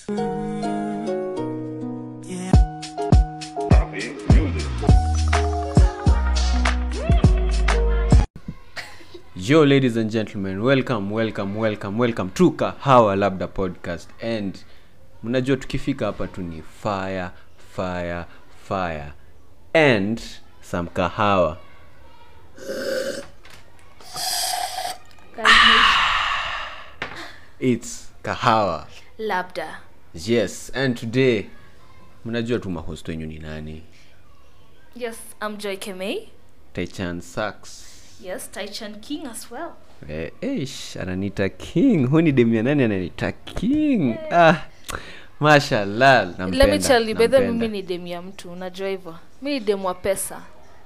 yo ladies and gentlemen welcome welcome welcome welcome to kahawa labda podcast and mnajua tukifika hapa tu ni fire fire fire and some kahawa it's kahawa labda yes and today mnajua tu mahost wenyu ni nani yes i'm joy kemei taichan sax yes taichan king as well Eh, eish, ananita king hu ni demia nani ananita king ah, mashallah let me nampenda, tell you bedhe nampenda. mimi ni demu ya mtu unajua hivyo mi ni demu wa pesa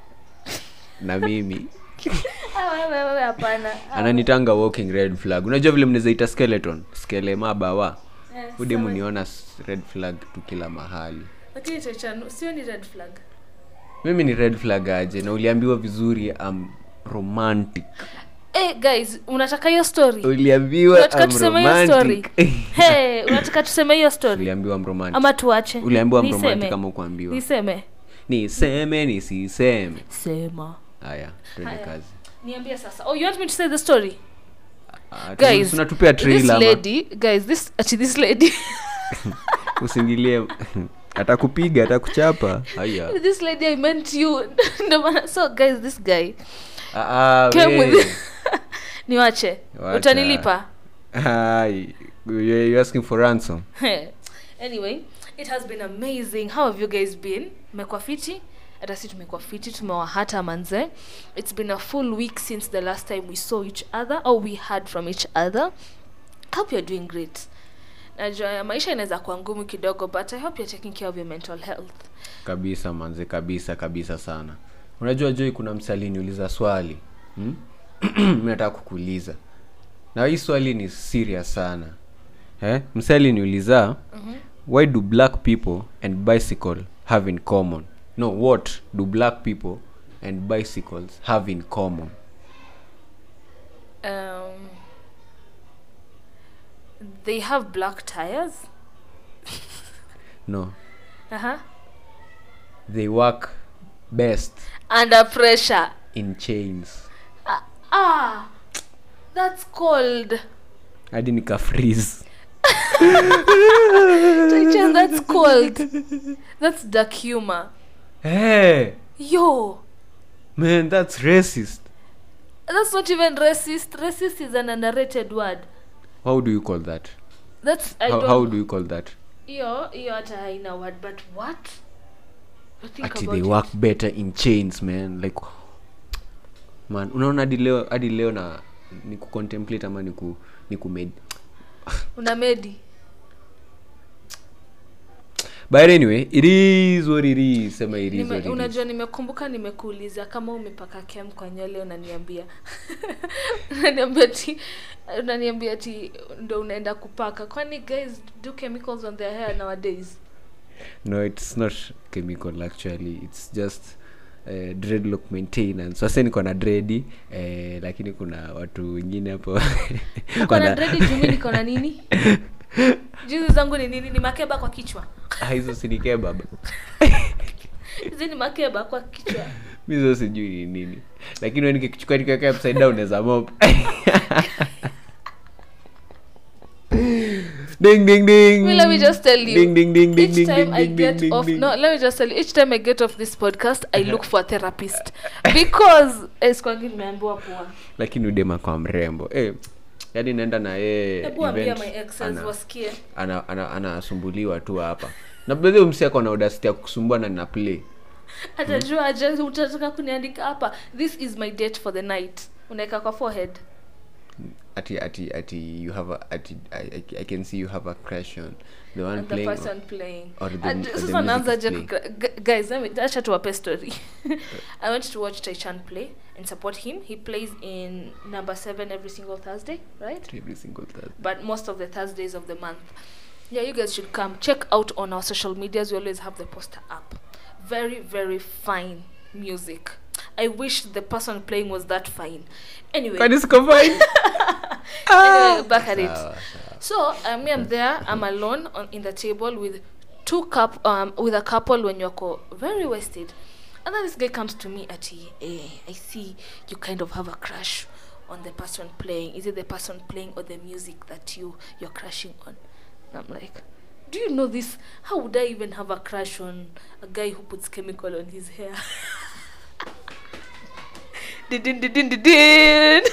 na mimi Ah, wewe wewe hapana Ah, ananitanga walking red flag unajua vile mnazaita skeleton skele mabawa eh, udemu sawa. niona s- red flag tu kila mahali lakini taichan sio ni red flag mimi ni red flag aje na uliambiwa vizuri am romantic hey, guys unataka hiyo story uliambiwa unataka am tuseme hiyo story romantic hey, unataka tuseme hiyo story uliambiwa am romantic ama tuache uliambiwa am Niseme. romantic kama ukuambiwa niseme niseme nisiseme sema haya twende Haya. kazi niambie sasa oh you want me to say the story Ah, tu- guys tunatupea this trailer ama lady guys this ati this lady usingilie atakupiga atakuchapa haya this lady i meant you Ndio maana- so guys this guy Ah, ah, came we. with niwache Wacha. utanilipa Hai, you- you're asking for ransom anyway it has been amazing how have you guys been mmekuwa fiti hata si tumekuwa fiti tumewahata manze it's been a full week since the last time we saw each other or we heard from each other hope you're doing great najua ya maisha inaweza kuwa ngumu kidogo but i hope you're taking care of your mental health kabisa manze kabisa kabisa sana unajua joi kuna msali niuliza swali hmm? mi nataka kukuuliza na hii swali ni serious sana eh? msali niuliza mm-hmm. why do black people and bicycle have in common no what do black people and bicycles have in common um, they have black tires no uh-huh. they work best under pressure in chains ah, ah that's cold hadi nika freeze Taichen, that's cold that's dark humor hey yo man that's racist that's not even racist racist is an underrated word how do you call that that's i how, don't how do you call that hiyo hiyo hata haina word but what You think ati about they it. work better in chains man like man unaona hadi leo hadi leo na ni kucontemplate ama ni ku ni ku med una medi but anyway it is what it is sema it is Nime, what it is unajua nimekumbuka nimekuuliza kama umepaka kem kwa nywele unaniambia unaniambia ti unaniambia ti ndo unaenda kupaka kwani guys do chemicals on their hair nowadays no it's not chemical actually it's just uh, dreadlock maintenance sasa niko na dredi eh, lakini kuna watu wengine hapo uko na wana- dredi jumi niko na nini juzi zangu ni nini ni makeba kwa kichwa Ah, hizo sinikee baba hizi ni makeba kwa kichwa mizo sijui ni nini lakini we nikichukua nikiweka upside down naweza mop ding ding ding Well, let me just tell you. ding ding ding ding each ding time ding I ding get ding off, ding. no, let me just tell you. Each time I get off this podcast, I look for a therapist because skwangi nimeambiwa poa. lakini udema kwa mrembo eh, yani naenda na yeye Hebu ambia event, my exes ana- wasikie. ana- ana- anasumbuliwa tu hapa na bedhi umsi ako na audacity ya kusumbua na nina play Atajua aje utataka kuniandika hapa. This is my date for the night. Unaweka kwa forehead. ati ati ati you have a ati I, I, I can see you have a crush on the one And the playing on- person playing. or the Ati- mu- or the Sasa music naanza is je playing. kukra- Gu- guys, let me acha tuwape story. I went to watch Taichan play and support him. He plays in number 7 every single Thursday, right? every single Thursday. but most of the Thursdays of the month. Yeah, you guys should come. Check out on our social medias. We always have the poster up. Very, very fine music. I wish the person playing was that fine. Anyway, Kwani siko fine? anyway back at it. Sawa, sawa. So uh, me, I'm there. I'm alone on in the table with two cup um with a couple when you're very wasted, and then this guy comes to me at eh, I see you kind of have a crush on the person playing. Is it the person playing or the music that you you're crushing on? And I'm like, do you know this? How would I even have a crush on a guy who puts chemical on his hair? Din, din, din, din, din, din.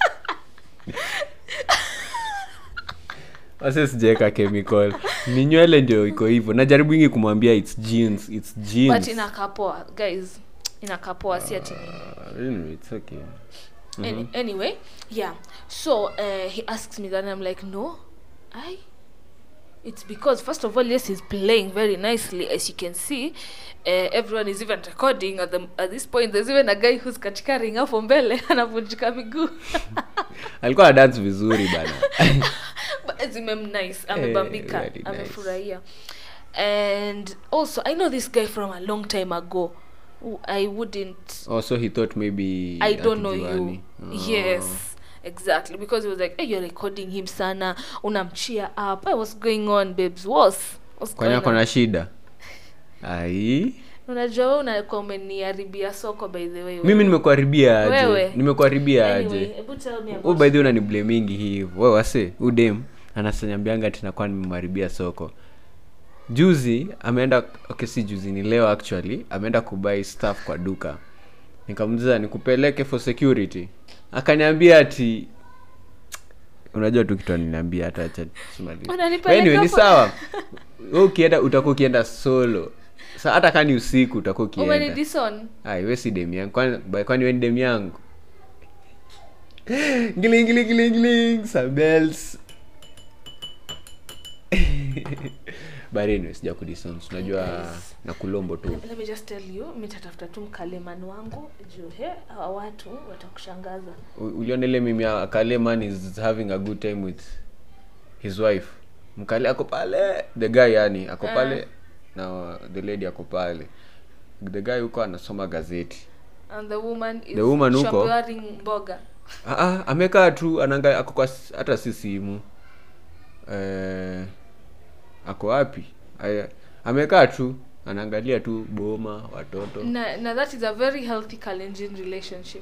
wase sijaweka chemical ni nywele ndio iko hivyo najaribu ingi kumwambia its jeans its jeans but inakapoa guys inakapoa si ati nini. Uh, anyway, it's okay Any, anyway yeah so uh, he asks me that and i'm like no i it's because first of all yes he's playing very nicely as you can see uh, everyone is even recording at, the, at this point there's even a guy who's katika ring hapo mbele anavunjika miguu alikuwa dance vizuri bana But zimemnice amebambika very nice. amefurahia and also i know this guy from a long time ago who i wouldn't oh so he thought maybe I don't know you. hatujuani. Oh. Yes, exactly. Because he was like, hey, you're recording him sana, unamcheer up. Hey, what's going on, babes? What's, what's kwani going ako on? na shida ai Unajua wewe unakuwa umeniharibia soko by the way. mimi nimekuharibia aje Wewe. nimekuharibia Anyway, aje hebu tell me u about by the way unaniblemingi hivo we wase udem anasanyambianga tinakuwa nimemharibia soko juzi ameenda okay si juzi ni leo actually ameenda kubai stuff kwa duka nikamuliza nikupeleke for security akaniambia ati unajua tu kitu aniniambia hata acha tusimalize. Unanipeleka anyway, ni for- sawa we ukienda utakuwa ukienda solo sa hata kani usiku utakuwa ukienda umenidison. Ai, we si dem yangu kwani by- kwani we ni dem yangu Giling, giling, giling, giling, some bells. but anyway sija kudisons unajua Yes. na kulombo tu Let me just tell you, mitatafuta tu mkalemani wangu juu he hawa watu watakushangaza. U- uliona ile mimi ya kale man is having a good time with his wife mkale ako pale the guy yani ako pale na the lady ako pale the guy huko anasoma gazeti And the woman is The woman huko- shambaring mboga. Ah, ah, amekaa tu anaangalia ako kwa s- hata si simu eh, ako wapi Aya, amekaa tu anaangalia tu boma watoto Na, na that is a very healthy Kalenjin relationship.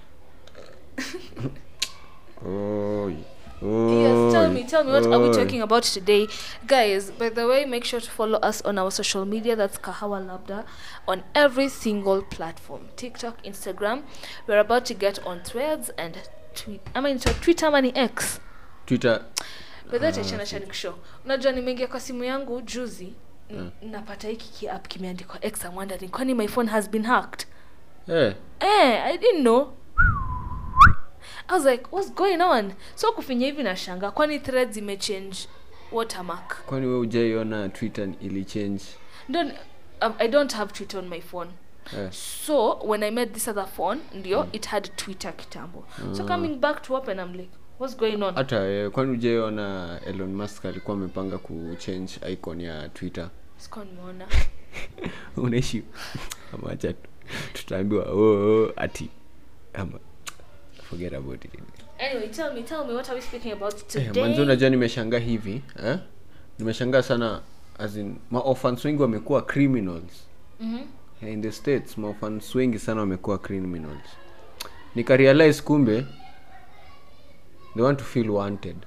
Oi, Yes, tell oi, me, tell me, what are we oi. talking about today? Guys, by the way, make sure to follow us on our social media. That's Kahawa Labda on every single platform TikTok, Instagram. We're about to get on threads and tweet. I mean, so Twitter money X. twitter By that ah, chana show. Unajua nimeingia kwa simu yangu juzi n- napata hiki kiapp kimeandikwa X. I'm wondering, kwani my phone has been hacked? eh, Eh, I didn't know. I was like, what's going on? So kufinya hivi na shanga, kwani threads imechange watermark. kwani we ujaiona twitter ili change Don't um, I don't have Twitter on my phone. eh. So when I met this other phone, ndio it had Twitter kitambo. So coming back to open, I'm like, what's going on? hata eh, kwani ujaiona elon musk alikuwa amepanga kuchange icon ya twitter Sikuwa nimeona. unaishi amacha tu tutaambiwa oh, oh, ati ama forget about it Anyway, tell me, tell me, what are we speaking about Eh, today? manzi unajua nimeshangaa hivi eh? nimeshangaa sana as in maorphans wengi wamekuwa criminals Mhm. Eh, in the states maorphans wengi sana wamekuwa criminals nikarealize kumbe they want to feel wanted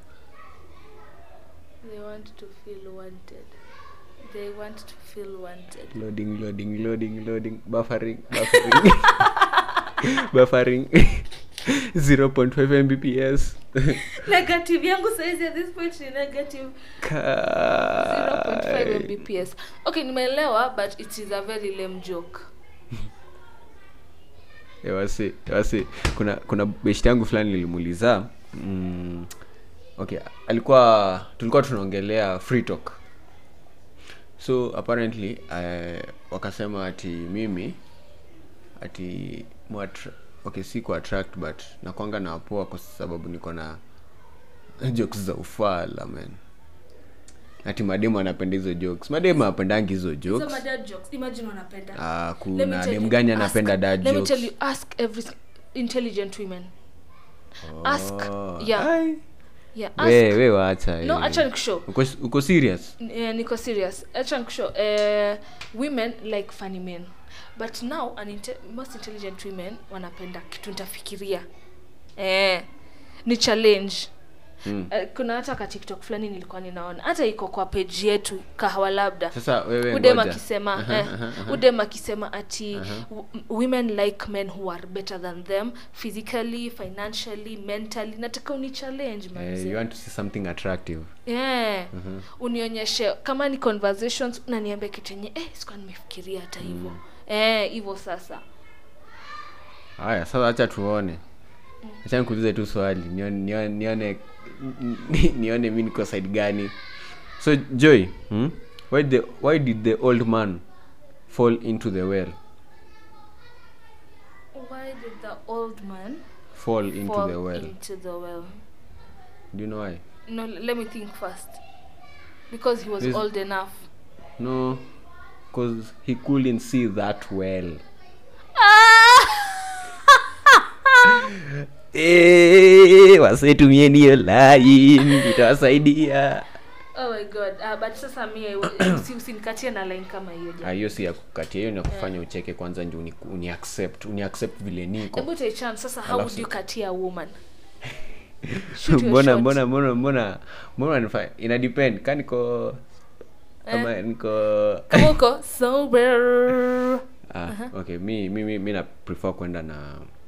They want to feel wanted. They want to feel wanted. loading loading loading loading buffering buffering buffering 0.5 mbps negative yangu saizi at this point ni negative 0.5 Kai. mbps okay nimeelewa but it is a very lame joke Eh, wasi wasi kuna kuna beshti yangu fulani nilimuuliza mm, okay alikuwa tulikuwa tunaongelea free talk so apparently uh, wakasema ati mimi ati muatra, okay si ku attract but nakwanga na wapoa kwa sababu niko na jokes za ufala man ati mademu anapenda hizo jokes mademu apendangi hizo so jokes my dad jokes imagine unapenda Ah, Let me kuna tell dem you, gani ask- anapenda dad let me jokes tell you ask every s- intelligent women ask Oh, yeah ai. yeah we ask we waacha no eh. acha nikushow uko, uko serious yeah, niko serious acha nikushow uh, women like funny men but now an inte most intelligent women wanapenda kitu nitafikiria eh, ni challenge mm. uh, kuna hata ka tiktok fulani nilikuwa ninaona hata iko kwa page yetu kahawa labda sasa wewe udem ngoja. akisema Aha, eh, aha, aha. udem akisema ati Aha. w- women like men who are better than them physically financially mentally nataka uni challenge Eh, manze you want to see something attractive yeah. unionyeshe kama ni conversations unaniambia kitu yenye eh, sikuwa nimefikiria hata hivyo eh, hivyo sasa haya sasa hacha tuone acha nikuulize tu swali nione nione nione, ni- nione mi niko side gani so joy hmm? why, the, why did the old man fall into the well why did the old man fall into fall the well into the well do you know why no let me think first because he was This- old enough no because he couldn't see that well Eh, wasetumieni hiyo line itawasaidia oh my god uh, but sasa mi usi- usinikatie na line kama hiyo Ah, jamani. hiyo si ya kukatia hiyo ni ya kufanya ucheke kwanza ndio uni, uni accept uni accept vile niko hebu taichan sasa how Alafu would you sasa- katia a woman Shoot your mbona shot. mbona mbona mbona mbona nifa ina depend ka niko kama niko kama uko sober ah, okay mi mi mi, mi na prefer kwenda na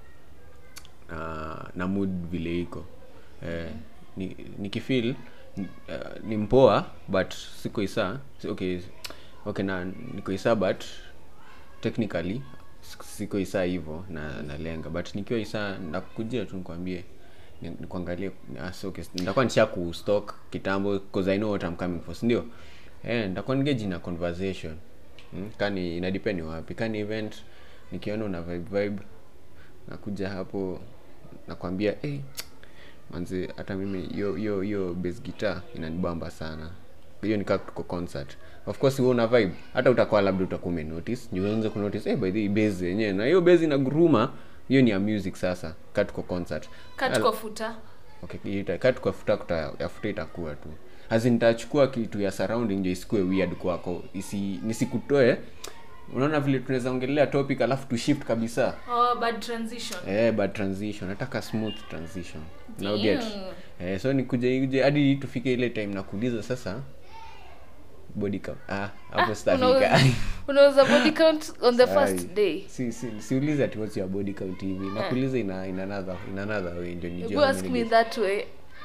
na na mood vile iko eh, ni nikifeel ni, uh, ni mpoa but siko isa si- okay okay na niko isa but technically s- siko isa hivyo na nalenga but nikiwa isa nakujia tu nikwambie ni- nikuangalie ah, so okay nitakuwa nisha kustock kitambo because i know what i'm coming for si ndio eh nitakuwa engage in a conversation hmm? kani ina depend ni wapi kani event nikiona una vibe vibe nakuja hapo nakwambia hey, manzi hata mimi hiyo hiyo hiyo bass guitar inanibamba sana hiyo nikaa tuko concert of course wewe una vibe hata utakuwa labda utakuwa umenotice ni uanze kunotice eh by the way, bass yenyewe na hiyo bass inaguruma hiyo ni ya music sasa kaa tuko concert katuko futa okay ita- kaa tuko futa kuta ya futa itakuwa tu As nitachukua kitu ya surrounding ndio isikue weird kwako isi nisikutoe unaona vile tunaweza ongelea topic alafu tu shift kabisa oh, bad transition eh bad transition nataka smooth transition now get Damn. eh so nikuje uje hadi tufike ile time nakuuliza sasa body count ah hapo sitafika unauza unauza body count on the first Ai. day si si siulize ati what's your body count hivi nakuuliza ina ina another in another way ndio nijue you how ask many me days. that way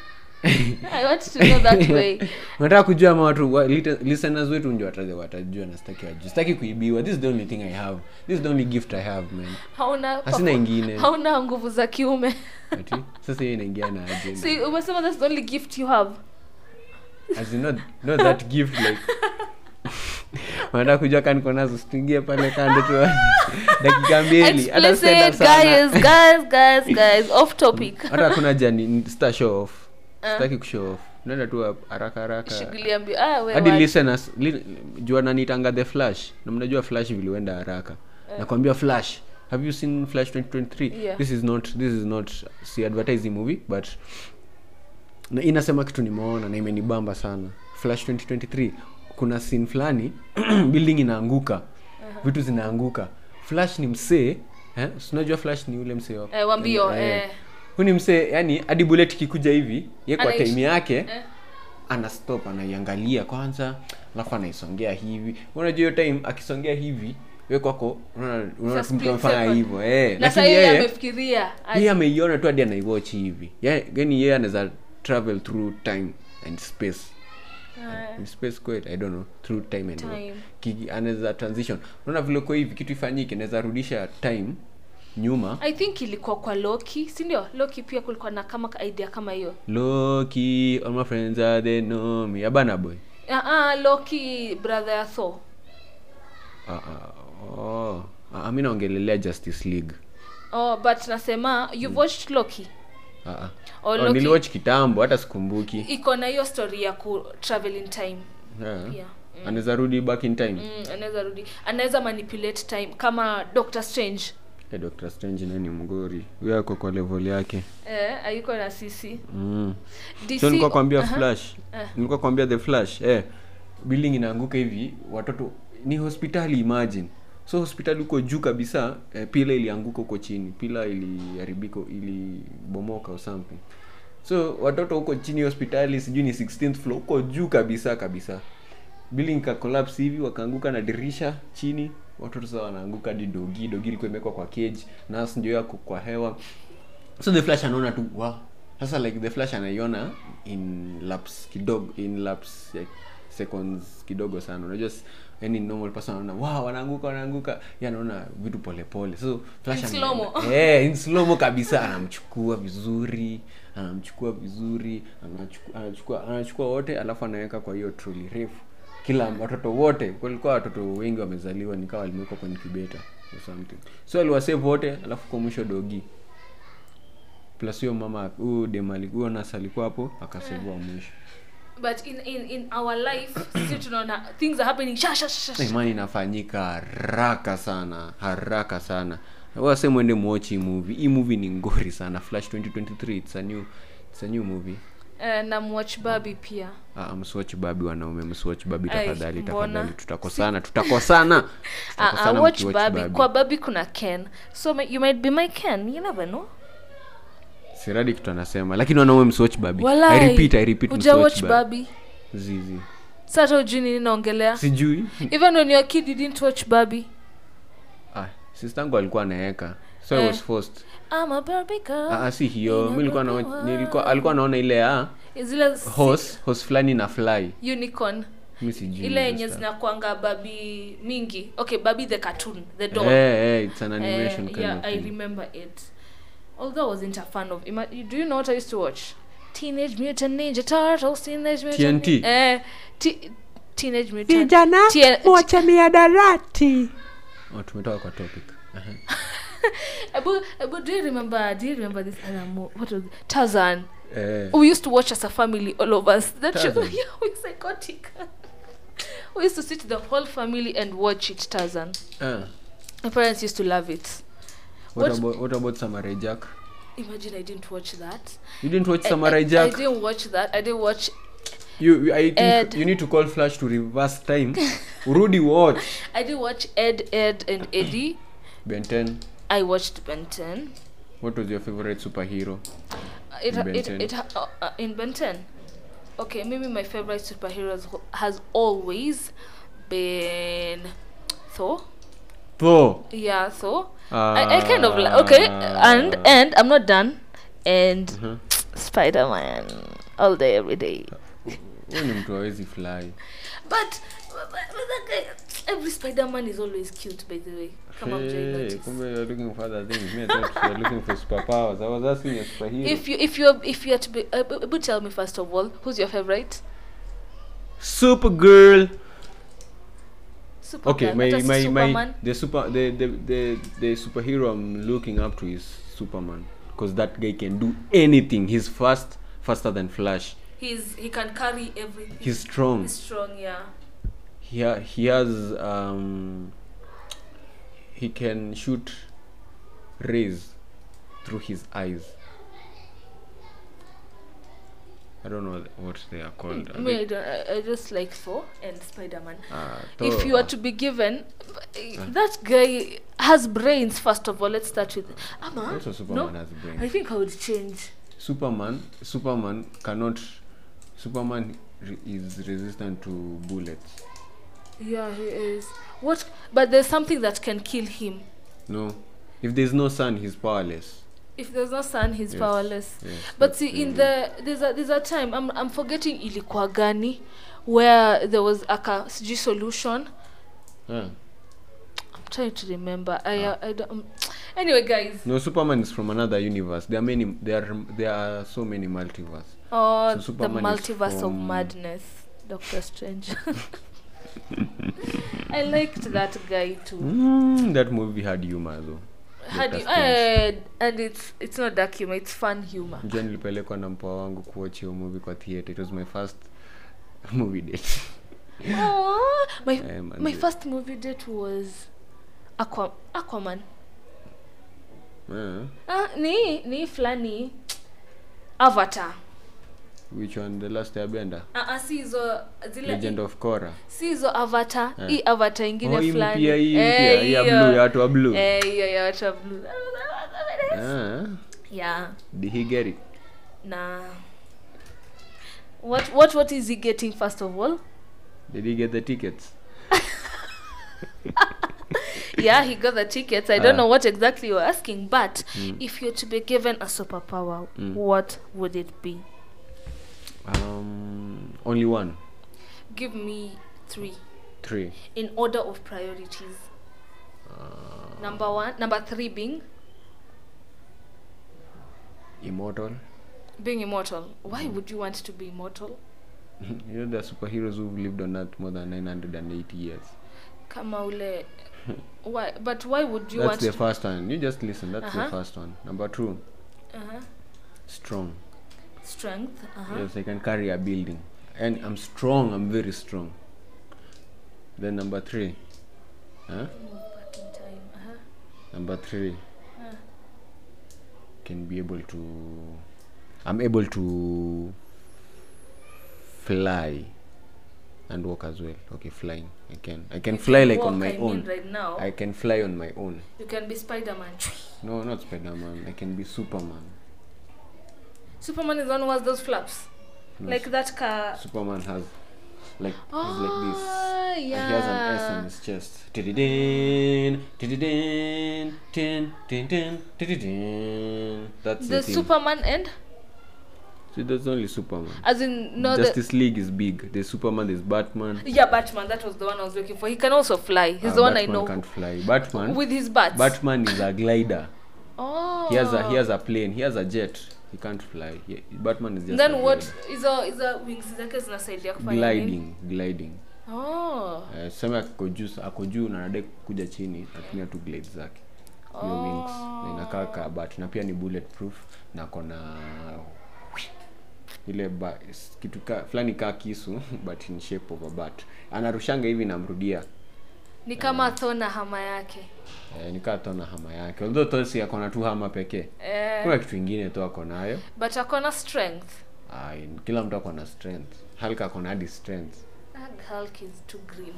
i want to know that way unataka kujua ama watu wa- lite- listeners wetu ndio wataja- watajua na sitaki wajue sitaki kuibiwa this is the only thing i have this is the only gift i have man hauna Hasina ingine. hauna nguvu za kiume ati sasa hiyo inaingia na aje si umesema that's the only gift you have as in not, not that gift like wanataka kujua kani niko nazo situingie pale kando tu dakika mbili hata sitaenda explicit sana guys guys guys guys off topic hata kuna jani sita show off sitaki kushow off naenda tu haraka haraka shughuli ambi ah we hadi what? listeners li, jua nanitanga the flash na mnajua flash viliwenda haraka nakwambia flash have you seen flash 2023 Yeah. this is not this is not si advertising movie but na inasema kitu nimeona na imenibamba sana flash 2023 kuna scene fulani building inaanguka vitu zinaanguka flash ni msee eh? si unajua flash ni ule msee wa Eh, wambio, eh. huyu ni msee yani hadi bullet ikikuja hivi ye kwa Anaish- time yake eh. ana stop anaiangalia kwanza alafu anaisongea hivi unajua hiyo time akisongea hivi we kwako unaona unaona For tu mtu split amefanya second. hivyo eh na lakini sahii yeye amefikiria yeye ameiona tu hadi anaiwatch hivi Ye- yani yeye anaweza travel through time and space Ah, In space kweli i don't know through time and Time. Ki- anaweza transition unaona vile kwa hivi kitu ifanyike naweza rudisha time nyuma i think ilikuwa kwa loki si ndio loki pia kulikuwa na kama ka idea kama hiyo loki all my friends are they know me abana boy ah, ah, loki brother ya thor Ah, ah, oh. Ah, mi naongelelea justice league oh but nasema you've watched loki Ah, ah. Oh, Oh, Loki. niliwatch kitambo hata sikumbuki iko na hiyo story ya ku travel in time yeah. pia anaweza rudi back in time mm, anaweza rudi anaweza manipulate time kama doctor strange Eh, Dr. Strange naye ni mgori huyo ako kwa level yake eh, ayuko na sisi mm. DC so nilikuwa kwambia Aha. flash Eh. nilikuwa kwambia the flash eh, building inaanguka hivi watoto ni hospitali imagine so hospitali huko juu kabisa eh, pila ilianguka huko chini pila iliharibika ilibomoka or something so watoto huko chini hospitali sijui ni 16th floor huko juu kabisa kabisa building ka collapse hivi wakaanguka na dirisha chini watoto sasa wanaanguka hadi dogi dogi ilikuwa imewekwa kwa cage nas ndio yako kwa hewa so the flash anaona tu wow sasa like the flash anaiona in laps kidogo in laps like seconds kidogo sana unajua s- any normal person anaona wow wanaanguka wanaanguka yeye anaona vitu polepole so flash In ana- slow-mo. eh in slow mo kabisa anamchukua vizuri anamchukua vizuri anachukua anachukua anachukua wote alafu anaweka kwa hiyo troli refu kila watoto wote kulikuwa watoto wengi wamezaliwa nikawa walimewekwa kwa incubator or something so aliwasave wote alafu kwa mwisho dogi plus huyo mama huyu dem ali- huyo nas alikuwa hapo akasevua mwisho but in, in, in our life sisi tunaona things are happening sha, sha, sha, Na sha. imani inafanyika haraka sana haraka sana wase mwende muochi hii movie hii movie ni ngori sana flash 2023 it's a new, it's a new movie Eh, na mwatch babi pia Ah, msiwatch babi wanaume msiwatch babi Ai, tafadhali mbona? tafadhali tutakosana tutakosana Ah, Tutakosana uh, watch mkiwatch babi kwa babi kuna ken so ma- you might be my ken you never know siradi kitu anasema lakini wanaume msiwatch babi I Walai, repeat, I repeat, uja msiwatch watch babi babi zizi sasa ujui nini naongelea sijui even when you're a kid you didn't watch babi ah, sistangu alikuwa anaeka so I Eh. was forced I'm a Barbie girl. ah, ah, si hiyo mi nilikuwa na, Inapokuwa- nilikuwa alikuwa naona ile ya zile si- horse horse fulani na fly unicorn mi sijui ile hizo yenye stuff. zinakwanga babi mingi okay babi the cartoon the doll Eh, eh, it's an Eh, animation kind yeah of i thing. remember it although i wasn't a fan of ima- do you know what i used to watch teenage mutant ninja turtles teenage mutant TNT? Nin- eh, t- teenage mutant vijana T- mwache miadarati Oh, tumetoka kwa topic Aha. Abu, Abu, do you remember do you remember this other mo- what was it? Tarzan Eh, we used to watch as a family all of us that show Tarzan. yeah we psychotic we used to sit the whole family and watch it Tarzan ah. my parents used to love it what, What- about, what about samurai jack imagine i didn't watch that you didn't watch I- samurai I, jack I didn't watch that i didn't watch you, you- i think Ed. you need to call flash to reverse time urudi watch i didn't watch ed ed and eddie ben 10 i watched ben 10 what was your favorite superhero it, Ben it, 10. it, uh, uh, in ben 10 okay maybe my favorite superheroes ho- has always been thor thor yeah thor I, I kind of like okay Ah. and and i'm not done and Mhm. spider-man all day every day huyu ni mtu awezi fly but, but, but that guy, every spider-man is always cute by the way come on Hey, notice. kumbe you're looking for other things me i thought you're looking for superpowers i was asking a superhero if you if you're if you're to be uh, b- but tell me first of all who's your favorite supergirl Superman. okay my What is my Superman? my the super the, the the the superhero i'm looking up to is superman because that guy can do anything he's fast faster than flash he's he can carry everything he's strong he's strong yeah he ha- he has um he can shoot rays through his eyes i don't know what they are called Are me I, they- don't, I, I just like thor and spider-man uh, if Thor- you are to be given that guy has brains first of all let's start with ama also superman no has i brains think i would change superman superman cannot superman re- is resistant to bullets yeah he is what but there's something that can kill him no if there's no sun he's powerless if there's no sun he's Yes, powerless yes, but that's see in the- the there's a there's a time i'm i'm forgetting ilikuwa gani where there was a ka- sijui solution yeah. i'm trying to remember i uh, i don't um, anyway guys no superman is from another universe there are many there are there are so many multiverse oh So the Superman is multiverse of from- madness doctor strange i liked that guy too mm, that movie had humor though Had Doctor you, Strange. uh, and it's it's not dark humor it's fun humor Njua nilipelekwa na mpoa wangu kuwatch hiyo movie kwa theater it was my first movie date Aw, my Eh, man, my the- first movie date was Aqua, aquaman Eh, ah, ni ni fulani avatar which one the last airbender ah, ah, si hizo zile legend of Korra si hizo avatar Eh. hii avatar ingine Oh, hii fulani mpya, hii Eh, mpya, hii ya hiyo. blue, ya watu wa blue. Eh, hiyo ya watu wa blue Ah, yeah did he get it na what what what is he getting first of all did he get the tickets yeah he got the tickets i don't Ah. know what exactly you're asking but if you're to be given a superpower what would it be um only one give me three three in order of priorities number one number three being immortal being immortal why would you want to be immortal you know the superheroes who've lived on earth more than 980 years kama ule why but why would you that's want the to first one you just listen that's Uh-huh. the first one number two uh-huh. strong strength uh-huh. yes i can carry a building and i'm strong i'm very strong then number three huh? Move back in time uh-huh. number three Uh. can be able to i'm able to fly and walk as well okay flying i can i can You fly like on walk, my I own mean right now i can fly on my own you can be spider-man no not spider-man i can be superman superman is the one who has those flaps No, like that car superman has like he's like this Ah, and he has an S on yeah his chest. Tididin, tididin, tin, tin, tin, tididin. That's the, the thing. superman and See, there's only Superman. as in no the Justice League is big. There's Superman, there's Batman. yeah batman that was the one i was looking for he can also fly he's Uh, the one Batman i know can't fly. Batman. with his bats Batman is a glider. oh He has a he has a plane. He has a jet. He can't fly. He, Batman is just a then what glider. hizo hizo wings zake zinasaidia kufanya nini? gliding gliding oh Eh, sema ako juu ako juu na anadai kuja chini natumia tu glade zake hiyo wings na inakaa ka bat na pia ni bulletproof na kona ile ba, s- kitu ka, fulani kaa kisu but in shape of a bat anarushanga hivi namrudia ni kama thona hama yake eh, nikaa tona hama yake although tosi akona tu hama pekee eh, kuna kitu ingine tu ako nayo but akona strength Ai, kila mtu ako na strength halka akona hadi strength That Hulk is too green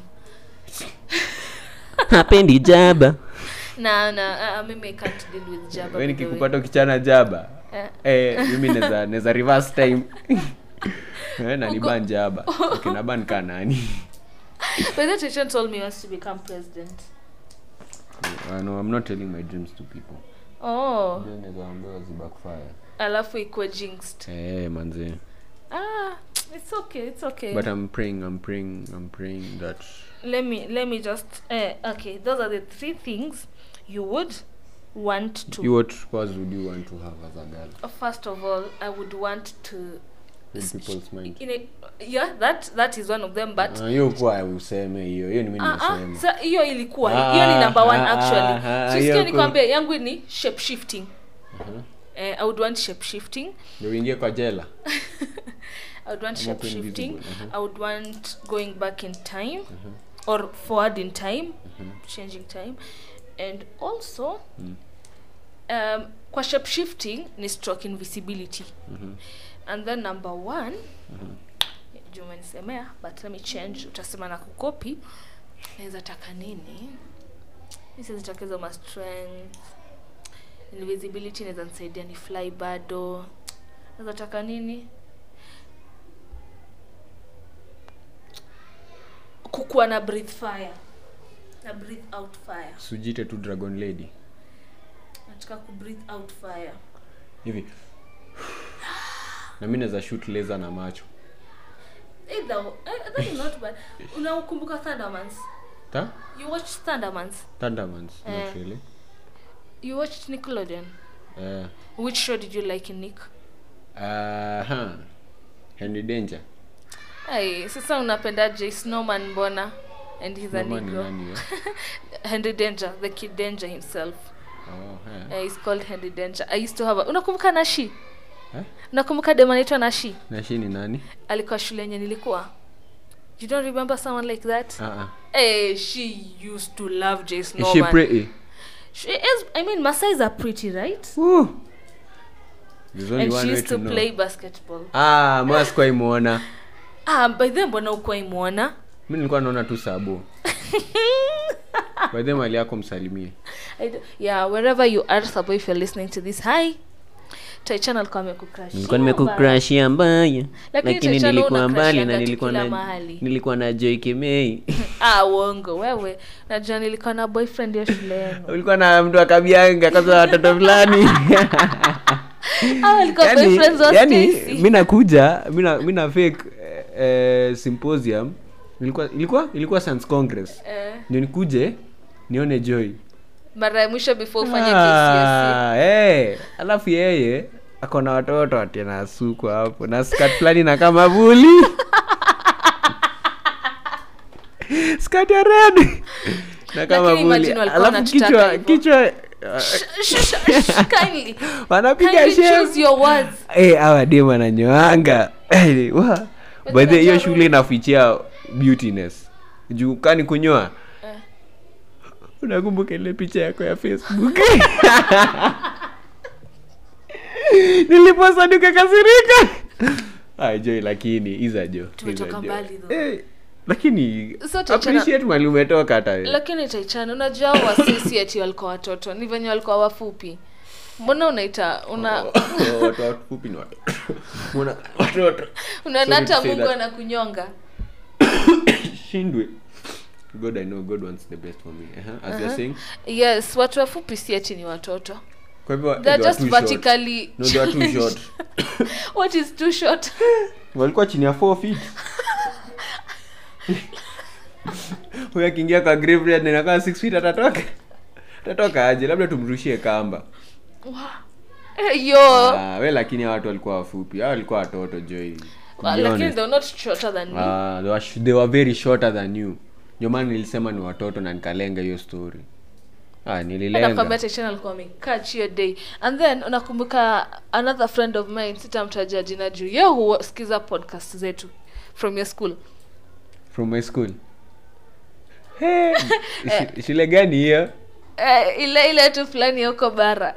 hapendi jaba na na uh, mimi I can't deal with Jabba we by the way. nikikupata ukichana jaba Eh. eh, mimi neza neza reverse time eh, na niban jaba okay, naban ka nani But that Christian told me he wants to become president. uh, no, i'm not telling my dreams to people Oh, Ndio naweza waambia zibackfire. alafu ikuwe jinxed. eh manze Ah, it's okay, it's okay. but i'm praying i'm praying i'm praying that let me let me just uh, okay. Those are the three things you would want to. you what powers would you want to have as a girl Uh, First of all, I would want to. in people's mind In a, yeah, that that is one of them. But Ah, hiyo kuwa useme hiyo hiyo ni mimi Ah, ah, nimesema sa hiyo ilikuwa Ah, hiyo ni number one ah, actually ah, ah, so hiyo sikia ku- nikwambie yangu ni shape shifting Mhm. eh, i would want shape shifting ndio uingie kwa jela i would want Ama shape kuwa shifting invisible, mhm. i would want going back in time or forward in time changing time and also um, kwa shape shifting ni stroke invisibility and then number one juu umenisemea but let me change utasema na kukopi naweza taka nini isizitakeza ma strength invisibility naweza nisaidia ni fly bado naweza taka nini kukuwa na breathe fire na breathe out fire sujite tu dragon lady nataka ku breathe out fire hivi na mi naweza shoot laser na macho either eh, that is not bad unakumbuka thundermans ta you watch thundermans thundermans Eh. not really you watched nickelodeon eh which show did you like in nick aha henry danger Ay, sasa unapenda j snowman mbona and he's a Mama ni negro nani eh? henry danger the kid danger himself oh eh uh, he's called henry danger i used to have a, unakumbuka nashi Eh? unakumbuka dem anaitwa nashi na shi ni nani alikuwa shule yenye nilikuwa you don't remember someone like that ah ah hey, she used to love j is she snowman pretty she is i mean masais are pretty right Woo. There's only and one she way used to know. play basketball ah maskwai mwona ah by then mbona ukuwa imwona mi nilikuwa naona tu sabo by the mali yako msalimie I do- yeah wherever you are sabo if you're listening to this hi taichana alikuwa amekucrush nilikuwa nimekukrashia mbaya Lakini lakini Tatiana nilikuwa una mbali crushianga na tu nilikuwa kila na mahali. nilikuwa na joy kemei ah uongo wewe najua nilikuwa na boyfriend ya shule yenu ulikuwa na mtu akabianga kaza watoto fulani ah alikuwa yani, boyfriends wa yani Stacy. mi nakuja mi na- mi na fake eh, eh, symposium ilikuwa ilikuwa ilikuwa science congress eh, ndio nikuje nione joy mara ya mwisho before ufanye KCSE. Ah, eh, alafu yeye ako na watoto ati anasukwa hapo na skat fulani na kama vuli skat ya red na kama Lakini vuli imagine walikuwa alafu wanatutaka kichwa hivyo. kichwa uh, Sh- sh- sh- kindly. wanapiga Kindly shem choose your words. Eh, hawa dem ananyoanga Eh, wa. by the hiyo shule inafichia beautiness juu kani kunyoa Eh. unakumbuka ile picha yako ya facebook niliposa nikakasirika Ah, joy lakini iza jo Tumetoka iza jo. mbali though. Eh, lakini So, Tatiana- appreciate mali umetoka hata wewe. lakini taichana unajua hao wasisi ati walikuwa watoto ni venye walikuwa wafupi mbona unaita una Oh, watu wafupi ni watoto. Mbona watoto unaona Sorry to hata say mungu that. anakunyonga shindwe god i know god wants the best for me uh-huh. as you're saying yes watu wafupi si ati ni watoto kwa hivyo they're they were just too short. vertically no they were too short what is too short walikuwa chini ya 4 feet huyo akiingia kwa graveyard na inakaa 6 feet atatoka atatoka aje labda tumrushie kamba Eh, yo ah, we lakini hawa watu walikuwa wafupi hawa walikuwa watoto joy to be lakini honest. they're not shorter than me Ah, they, were, sh- they were very shorter than you ndio maana nilisema ni watoto na nikalenga hiyo story ah, nililenga nakwambia tachana alikuwa amekaa hiyo day and then unakumbuka another friend of mine sitamtaja jina juu ye husikiza podcast zetu from your school from my school hey, sh- shule gani hiyo eh, ile ile tu fulani ya huko bara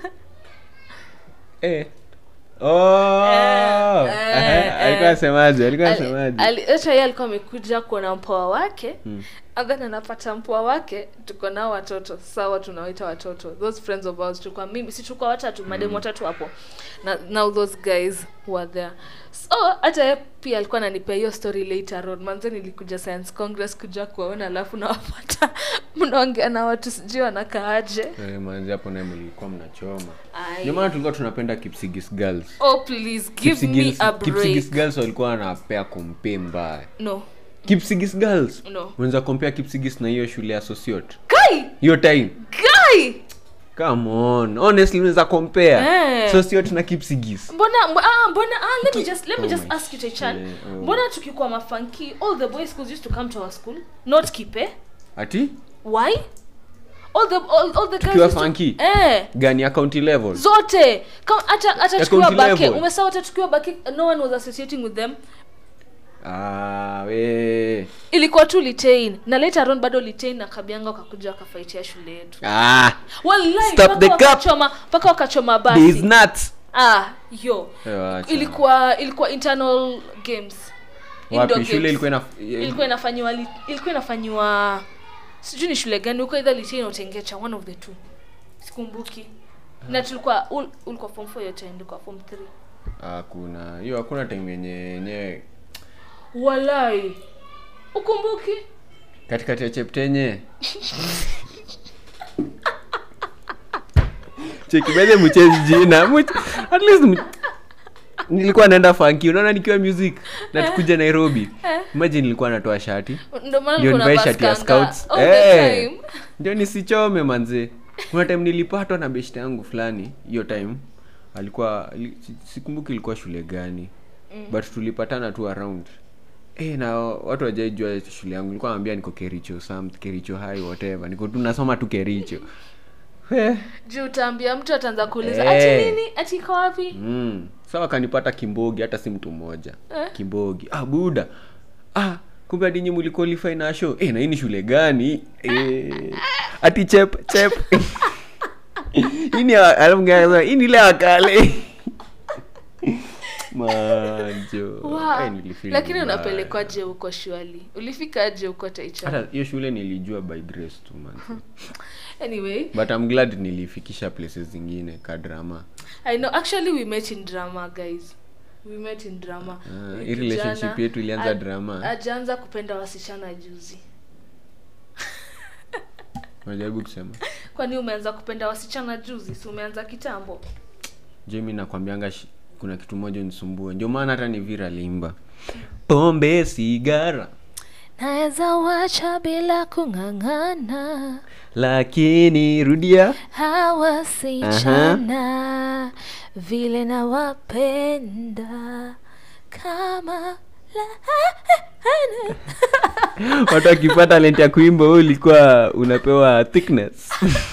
eh. oh. Eh, Aha, eh, alikuwa eh. asemaje alikuwa Ali- asemaje ali- hata yeye alikuwa amekuja kuona mpoa wake and then anapata mpoa wake tuko nao watoto sawa tunawaita watoto those friends of ours tulikuwa mimi si tulikuwa watatu mademu watatu hapo na now those guys who are there so hata yeye pia alikuwa ananipea hiyo story later on manze nilikuja science congress kuja kuwaona alafu nawapata mnaongea na watu sijui wanakaaje Eh, manzi hapo naye mlikuwa mnachoma Ai. ndio maana tulikuwa tunapenda kipsigis girls oh please give me Kipsigis- a Kipsigis break girls walikuwa wanapea kompe mbaya no kipsigis girls no unaweza kompea kipsigis na hiyo shule ya sociot kai hiyo time kai come on honestly unaweza compare Eh. sociot na kipsigis mbona mb- ah, mbona ah, let me just let me Oh just my ask you Taichan shit, oh. mbona tukikuwa mafanki all the boys schools used to come to our school not kipe ati why all the all, all the guys Tukiwa used to- funky? eh gani ya county level zote Kama- hata hata Ya tukiwa county bake level? umesawa hata tukiwa bake no one was associating with them ah, we. ilikuwa tu litain na later on bado litain na kabianga wakakuja wakafaitia shule yetu ah, wallahi Stop mpaka the cup. wakachoma mpaka wakachoma these basi nuts ah yo Eh, wacha. ilikuwa ilikuwa internal games Indoor wapi shule games. ilikuwa ina ilikuwa inafanyiwa li- ilikuwa inafanyiwa sijui ni shule gani huko either litain au tengecha one of the two sikumbuki na tulikuwa ul, ulikuwa form 4 yote ndikuwa form 3 hakuna hiyo hakuna time yenye yenyewe walai ukumbuki katikati ya cheptenye chekibeze mchezi jina Mch- at least m- nilikuwa naenda fanki unaona nikiwa music na tukuja nairobi imagine nilikuwa natoa shati ndio maana ndio kuna nivae shati ya baskanga scouts all the Eh, time ndio nisichome manze kuna time nilipatwa na beshte yangu fulani hiyo time alikuwa ali- si- sikumbuki ilikuwa shule gani but tulipatana tu around Eh, na watu wajaijua shule yangu nilikuwa naambia niko kericho some kericho high whatever niko tu nasoma tu kericho Eh, juu utaambia mtu ataanza kuuliza Eh. ati nini ati iko wapi mm. sawa kanipata kimbogi hata si mtu mmoja Eh. kimbogi ah buda ah kumbe hadi nyinyi mliqualify na show eh na hii ni shule gani eh ati chep chep Hii ni ya- alafu mwingine akasema, hii ni ile ya kale manjo Wow. Eh, nilifeel lakini vibaya. unapelekwaje huko shwali ulifikaje huko taicha hata hiyo shule nilijua by grace tu man anyway but I'm glad nilifikisha places zingine ka drama i know actually we met in drama guys we met in drama Ah, Huyu hii relationship kijana yetu ilianza a- drama. ajaanza kupenda wasichana juzi unajaribu kusema kwani umeanza kupenda wasichana juzi si umeanza kitambo jemi nakwambianga shi- kuna kitu moja nisumbue ndio maana hata ni vira limba pombe sigara naweza wacha bila kung'ang'ana lakini rudia hawasichana vile nawapenda kama lahana watu wakipata talent ya kuimba wewe ulikuwa unapewa thickness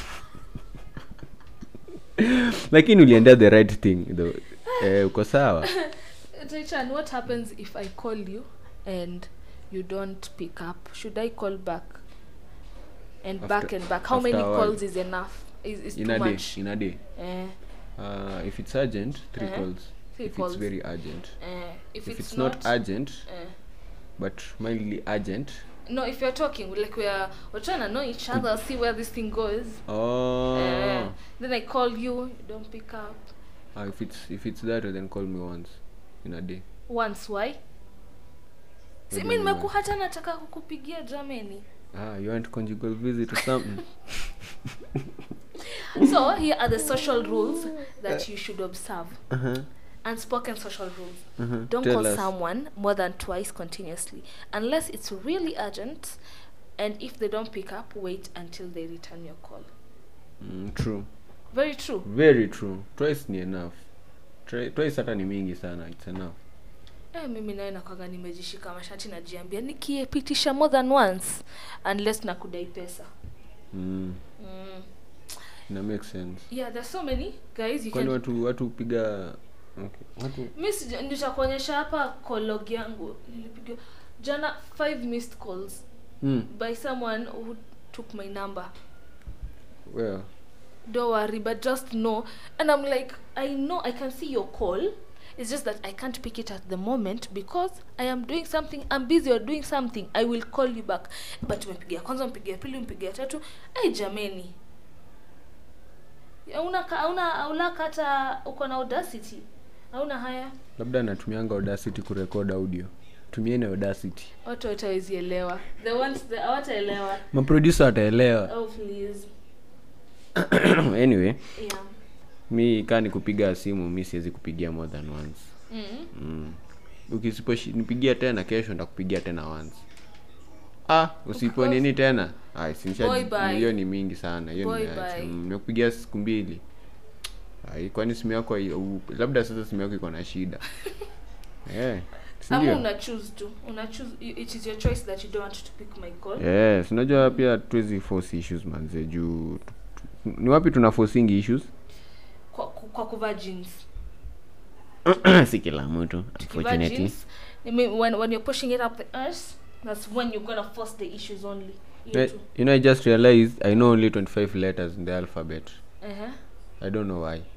lakini uliendea the right thing though. eh, uko sawa Taichan, what happens if I call you and you don't pick up? Should I call back? And back After- and back. How after many a while. calls is enough? Is, is in too a day much? in a day Eh, uh, if it's urgent three Uh-huh. calls Three if calls. it's very urgent eh, if, if, it's, it's, not, urgent eh. but mildly urgent No, if you're talking, like we're we're trying to know each other, see where this thing goes. oh Eh, then I call you, you don't pick up. Ah, if it's if it's that then call me once in a day Once, why? Si What do mi you mean, nimeku hata nataka kukupigia jameni. ah you want conjugal visit or something So here are the social rules that you should observe. uh-huh. Unspoken social rules. Uh-huh. Don't Tell call us. someone more than twice continuously unless it's really urgent. And if they don't pick up, wait until they return your call. mm, true Very true. very true twice ni enough Tri- twice hata ni mingi sana it's enough Eh, mimi naye nakwaga nimejishika mashati najiambia nikiepitisha more than once unless nakudai pesa. mm. Mm. ina make sense Yeah, there's so many guys you kwani can watu watu piga okay. watu mi sija- nitakuonyesha hapa call log yangu nilipiga jana five missed calls mm. by someone who took my number well don't worry but just know and i'm like i know i can see your call it's just that i can't pick it at the moment because i am doing something i'm busy or doing something i will call you back but umepigia kwanza mpigia pili mpigia tatu ai jameni hauna ka- hauna haulaka hata uko na audacity hauna haya labda natumianga audacity kurekod audio tumieni audacity watu watawezielewa the ones the hawataelewa maproducer wataelewa oh please anyway yeah mi kaa ni kupiga simu mi siwezi kupigia more than once mm. mm. ukisiponipigia tena kesho ndakupigia tena once ah usipo course. nini tena Ai, sinisha- Boy, bye. hiyo ni mingi sana hiyo Boy, nimeacha. bye. Mm, nimekupigia siku mbili Ai, kwani simu yako hai- u- labda sasa simu yako iko na shida eh si ama ndio? una choose to una choose it is your choice that you don't want to pick my call yes unajua pia tuwezi force issues manze juu tu- tu- ni wapi tuna forcing issues kwa, kwa kuvaa jeans si kila mtu tukivaa unfortunately jeans I mean, when, when you're pushing it up the arse that's when you're gonna force the issues only Hiyo Eh, tu. you know i just realized i know only 25 letters in the alphabet Uh-huh. i don't know why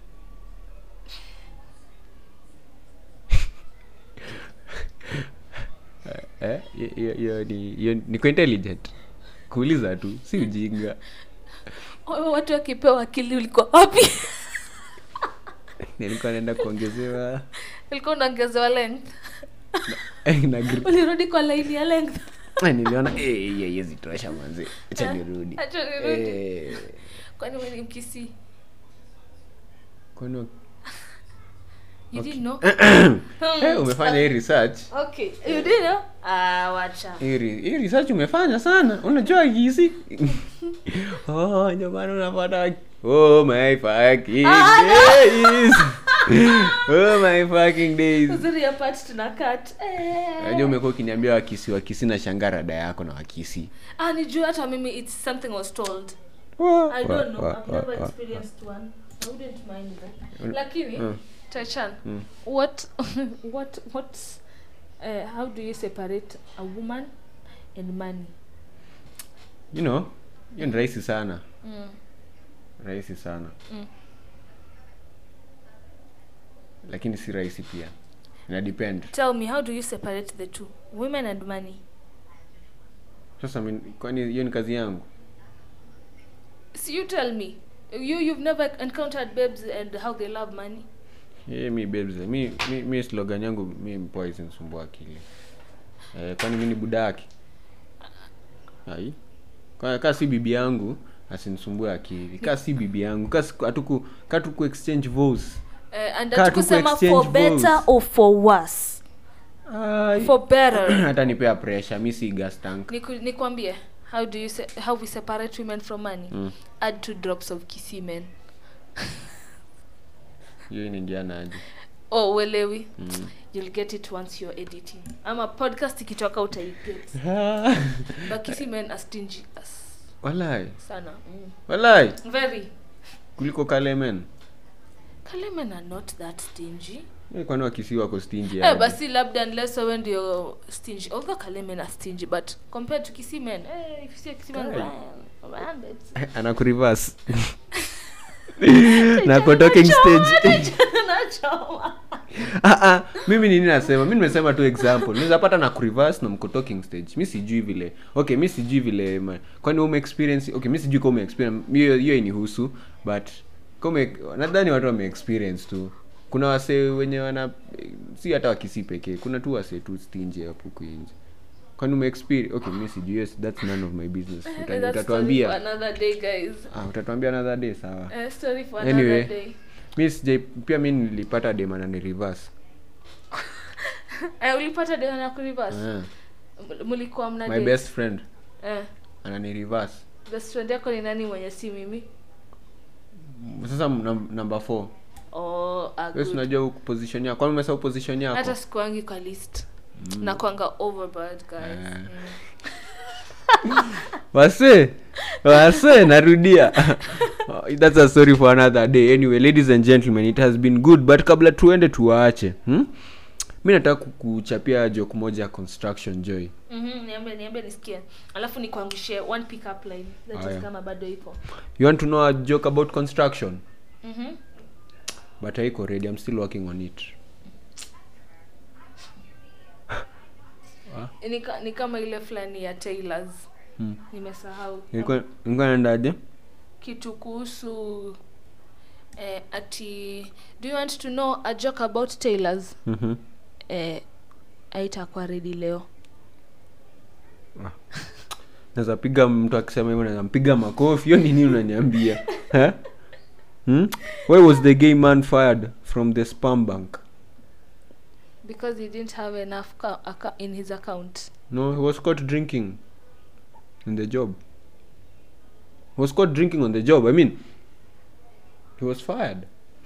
eh, hiyo- hiyo- hiyo ni hiyo niko intelligent kuuliza tu si ujinga Oh, watu wakipewa akili ulikuwa wapi nilikuwa naenda kuongezewa ulikuwa unaongezewa length eh, na gr- ulirudi kwa laini ya length Eh, niliona eh, hiyo haiwezi tosha manzi acha nirudi Acha nirudi. Eh, kwani wewe ni mkisi kwani wa- you didn't know eh, umefanya hii research okay you didn't know ah wacha hii re- hii research umefanya sana unajua kisi oh ndio maana unapata oh my fucking days oh my fucking days uzuri ya part tuna cut eh. unajua umekuwa ukiniambia wakisi wakisi na shanga rada yako na wakisi ah nijua hata mimi it's something I was told Wa- I wa- don't know. wa- I've wa- never wa- experienced one. I wouldn't mind that. Mm. Lakini, Mm. Tachan, Mm. what, what, what, uh, how do you separate a woman and money? you know hiyo ni rahisi sana Mm. rahisi sana Mm. lakini si rahisi pia ina depend tell me how do you separate the two women and money sasa mi- kwani hiyo ni kazi yangu so you tell me you you've never encountered babes and how they love money Yeye mi babes mi, mi, mi slogan yangu mi mpoa isinisumbua akili eh, kwani mi ni buda yake ai Kwa- kaa si bibi yangu asinisumbue akili kaa si bibi yangu kaa siku- hatuku kaa tuku exchange voice uh, and Kaa that tu kusema ku-exchange for better votes. or for worse Ai. for better hata nipea pressure mi si gas tank Niku- nikwambie how do you se how we separate women from money Mm. add two drops of kisimen hiyo inaingiana aje oh uelewi Mm. you'll get it once you're editing ama podcast ikitoka utaiget but kisimen are stingy as walai sana mm. walai very kuliko kalemen kalemen are not that stingy Eh, kwani wakisi wako stingy eh, aje? basi labda unless wewe ndio stingy although kalemen are stingy but compared to kisimen eh, if you see kisimen Guy. around it anakurivas na kwa talking stage nachoma ah, ah, mimi nini nasema mi nimesema tu example naweza pata na kurivas na mko talking stage mi sijui vile okay mi sijui vile ma- kwani ume experience okay mi sijui kama ume experience hiyo hiyo inihusu but kama nadhani watu wame experience tu kuna wasee wenye wana si hata wakisi pekee kuna tu wasee tu stingy hapo huku nje kwani ume experience okay mi sijui yes, that's none of my business Uta- That's story for utatuambia another day guys ah, utatuambia another day sawa Eh, story for Anyway. another day mi sijai pia mi nilipata demana ni reverse eh, ulipata deo na kurivas Ah. mlikuwa mna my date? best friend eh, anani reverse best friend yako ni nani mwenye si mimi sasa num- number four oh, ah, wesi good. unajua huku position yako kwani umesahau position yako hata sikuangi kwa list mm. nakwanga overboard guys Eh. mm. wase wase narudia that's a story for another day anyway ladies and gentlemen it has been good but kabla tuende tuwaache hmm? mi nataka kuchapia joke moja ya construction joy Mhm, niambie niambie nisikie alafu nikuangushie one pick up line that is Aya. kama bado iko you want to know a joke about construction Mhm. but haiko ready i'm still working on it ni, ka, ni kama ile fulani ya tailors Hmm. nimesahau nilikuwa nilikuwa naendaje kitu kuhusu eh, ati do you want to know a joke about tailors Mhm. eh, aitakuwa redi leo naweza piga mtu akisema hivyo naweza mpiga makofi hiyo nini unaniambia Eh? hmm? why was the gay man fired from the spam bank because he didn't have enough ca- acca- in his account no he was caught drinking in the job he was caught drinking on the job i mean he was fired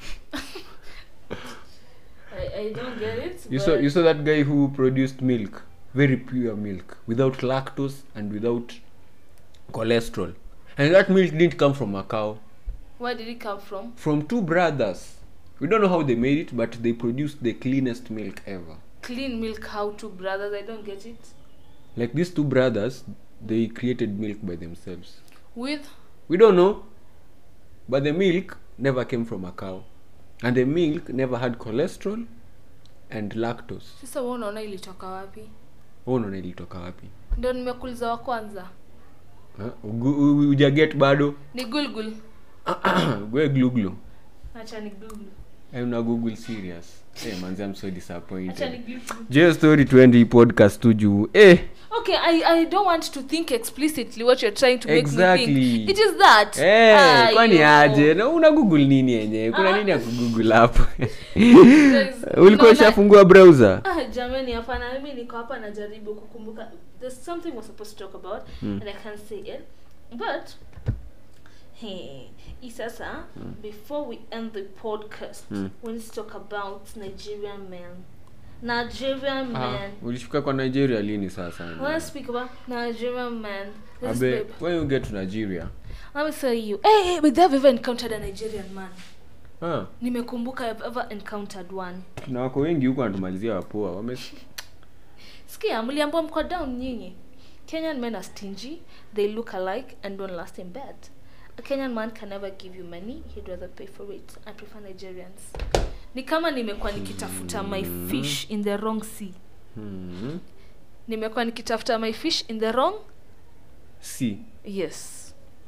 I, I don't get it you saw you saw that guy who produced milk very pure milk without lactose and without cholesterol and that milk didn't come from a cow where did it come from from two brothers we don't know how they made it but they produced the cleanest milk ever clean milk how to brothers i don't get it like these two brothers they created milk by themselves with we don't know but the milk never came from a cow and the milk never had cholesterol and lactose sasa wewe unaona ilitoka wapi Wewe unaona ilitoka wapi ndio nimekuuliza wa kwanza Huh? Ugu- u- ujaget bado ni gulgul we gluglu acha ni gulgul Eh, una google serious hey, manzi i'm so acha ni disappointed gulgul jeo story 20 podcast tu juu eh okay I, i don't want to think explicitly what you're trying to make me Exactly. think it is that Eh, Ah, kwani yo. aje na una google nini yenyewe kuna Ah. nini ya kugoogle hapo Guys, ulikuwa unaona- ushafungua browser ah jamani hapana mimi niko hapa najaribu kukumbuka there's something we're supposed to talk about Mm. and i can't say it but hey hii sasa before we end the podcast Mm. we need to talk about nigerian men nigerian ah, men ulifika kwa nigeria lini sasa I want to speak about Nigerian men. This abe babe. when you get to nigeria Let me tell you. Hey, hey, but they've ever encountered a Nigerian man. ah, Nimekumbuka I've ever encountered one. na wako wengi huko wanatumalizia wapoa wame Sikia, mliambiwa mko down nyinyi. Kenyan men are stingy, they look alike and don't last in bed. a kenyan man can never give you money he'd rather pay for it i prefer nigerians ni kama nimekuwa nikitafuta my fish in the wrong sea hmm. nimekuwa nikitafuta my fish in the wrong si yes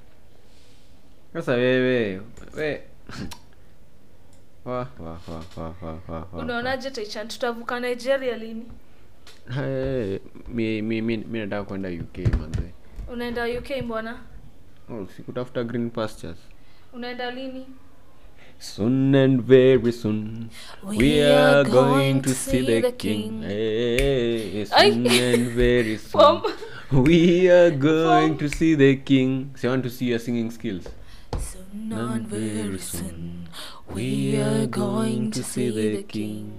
sasa wewe we wa wa wa wa wa wa wa unaonaje taichan tutavuka nigeria lini Hey, mi mi mi mi nataka kwenda uk manze unaenda uk mbona oh, sikutafuta green pastures unaenda lini Soon and very soon we, are going to see the king. Hey, Ay. soon and very From- soon we are going From- to see the king. So I want to see your singing skills. Soon and and very very soon soon we are going to see the King.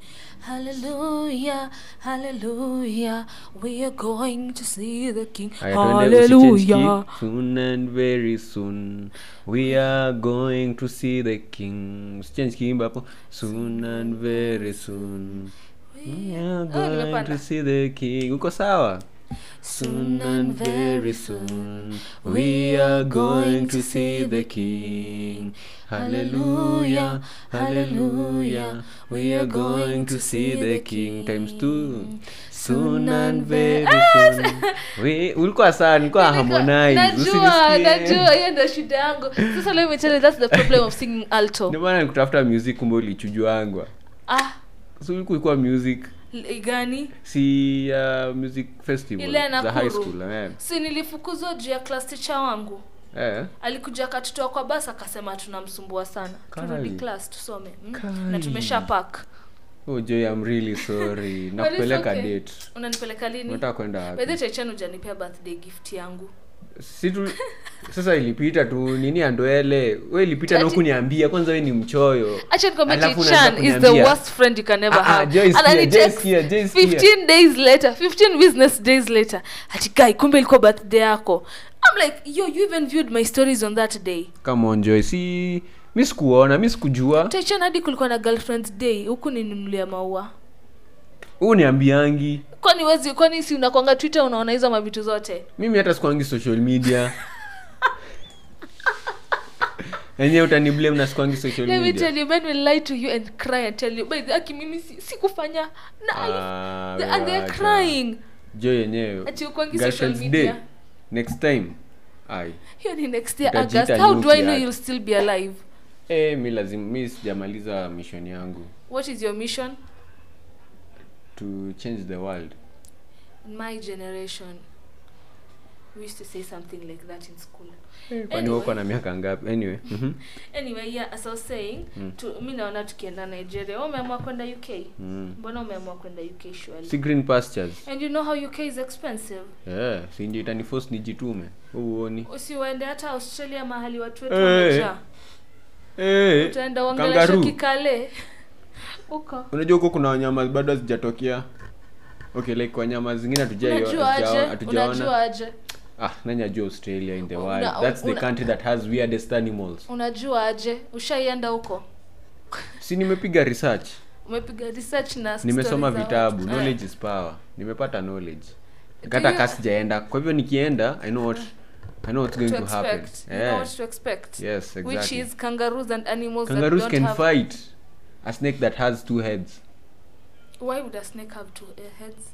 Hallelujah, hallelujah, we are going to see the King. Aya, tuende usichange key. Hallelujah. Soon and very soon we are going to see the king. Usichange kiimba hapo. Soon and very soon we are Oh, going nimepanda. to see the king. Uko sawa? Soon and very soon we are going to see the King. Hallelujah, hallelujah, we are going to see the King. Times two. Soon and very soon. We, ulikuwa sawa, nilikuwa harmonize. najua Usinisikie. najua hiyo ndio shida yangu sasa let me tell you that's the problem of singing alto Ndio maana nikutafuta music kumbe ulichujwangwa. ah So ulikuwa music l- gani si uh, music festival Ile ya za high Nakuru. school eh. si nilifukuzwa juu ya class teacher wangu Eh. alikuja akatutoa kwa basi akasema tunamsumbua sana turudi Kai. class tusome mm? Kai. na tumesha park Oh Joy, I'm really sorry. But Nakupeleka it's okay. date. unanipeleka lini Unataka kwenda wapi? bedhe chaichani ujanipea birthday gift yangu Si tu sasa ilipita tu nini andoele. Wewe ilipita na Ati- kuniambia kwanza wewe ni mchoyo. acha nikwambia Alafu Chai-chan unaanza is the kuniambia- worst friend you can ever Ah, ah, have Joy, sikia, Anani Joy, text sikia, Joy, sikia. 15 days later 15 business days later ati guy kumbe ilikuwa birthday yako i'm like yo you even viewed my stories on that day Come on Joy. Si mi sikuona, mi sikujua. Taichan hadi kulikuwa na girlfriend day huku ninunulia maua Huu niambiangi. kwani wezi kwani si unakwanga twitter unaona hizo mavitu zote Mimi hata sikuangi social media. Enyewe utaniblame na sikuangi social let me media. tell you men will lie to you and cry and tell you by the aki mimi si- sikufanya na Ah, ali- and they're wacha. crying Joy yenyewe. ati ukwangi social Girlfriend's media Day. Next time. Ai. hiyo ni next year Utajiita august how do i nyuki know ati. you'll still be alive Eh, mi lazima mi sijamaliza mission yangu what is your mission to change the world. in my generation we used to say something like that in school Kwani Anyway. uko na miaka ngapi? Anyway. mhm. anyway yeah as i was saying Mm. tu, mi naona tukienda nigeria Wewe umeamua kwenda uk Mm. mbona umeamua kwenda uk surely Si green pastures. and you know how uk is expensive Yeah, si ndio itaniforce nijitume. Uoni. usiwaende hata australia mahali watu wetu Eh. wamejaa Eh. utaenda uongelesha kangaroo. kikale huko Unajua huko kuna wanyama bado hazijatokea. Okay, like wanyama zingine hatujai unajua aje hatujaona. unajua aje Ah, nani ajua Australia in the Una- world. That's the una- country that has weirdest animals. unajua aje ushaienda huko Si nimepiga research. umepiga research na nimesoma stories za vitabu watu. knowledge is power nimepata knowledge Do hata you- ka sijaenda kwa hivyo nikienda i know what i know what's going to to, happen expect you know yeah. what to expect yes which exactly is kangaroos and animals kangaroos that can don't have fight a snake that has two heads why would a snake have two uh, heads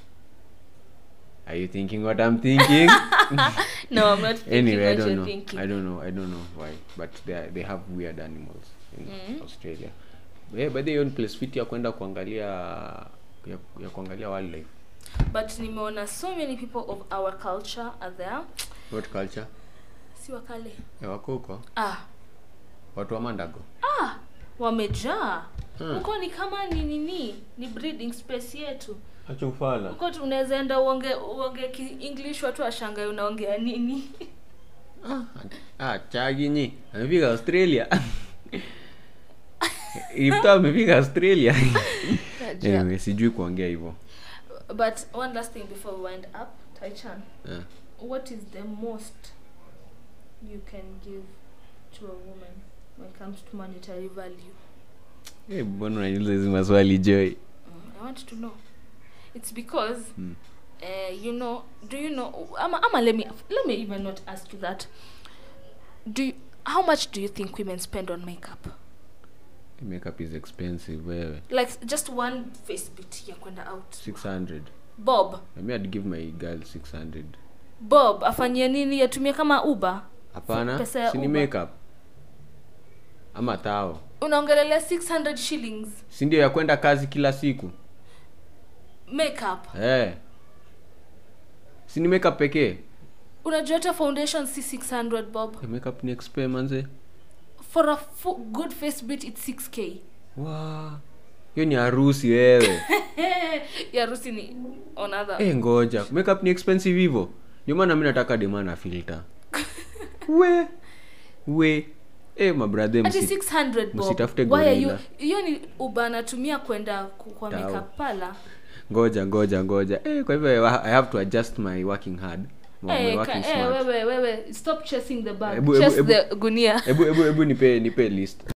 are you thinking what i'm thinking no i'm not thinking anyway i what don't you're know thinking i don't know i don't know why but they, are, they have weird animals in Mhm. australia yeah, by the way, hiyo ni place fit ya kwenda kuangalia ya, ya kuangalia wildlife but nimeona so many people of our culture are there what culture si wakale ya wako huko ah watu wa mandago ah wamejaa Hmm. huko ni kama ni nini ni breeding space yetu acha ufala huko tu unaweza enda uonge uonge ki- english watu washangae unaongea nini Ah, ah, chaginyi amefika australia ifta amefika australia Najua. anyway, sijui kuongea hivyo but one last thing before we wind up taichan Eh. what is the most you can give to a woman when it comes to monetary value Eh, mbona unaniuliza hizi maswali joy Mm, I want to know. It's because, Mm. uh, you know, do you know? Ama, ama let me let me even not ask you that. do you, how much do you think women spend on makeup makeup is expensive wewe like just one face bit ya kwenda out 600 bob I mean, I'd give my girl 600 bob afanyie nini yatumie kama uber hapana Pesa ya sini Uber. makeup ama tao unaongelelea 600 shillings si ndio ya kwenda kazi kila siku makeup eh sini makeup pekee unajua hata foundation si 600 bob Eh, makeup ni expe manze for a fu- good face bit it's 6k wa hiyo ni harusi wewe ya rusi ni on other eh ngoja makeup ni expensive hivyo ndio maana mi nataka demana filter we we eh mabradhe ati msi 600 bob msitafute Why are you gorilla. hiyo ni uba anatumia kwenda ku- kwa Tao. makeup pala ngoja ngoja ngoja eh, kwa hivyo i have to adjust my working hard my, my Eh, working ka- eh, smart wewe wewe stop chasing the bag Ebu- ebu- chase ebu- the gunia hebu hebu hebu nipe nipe list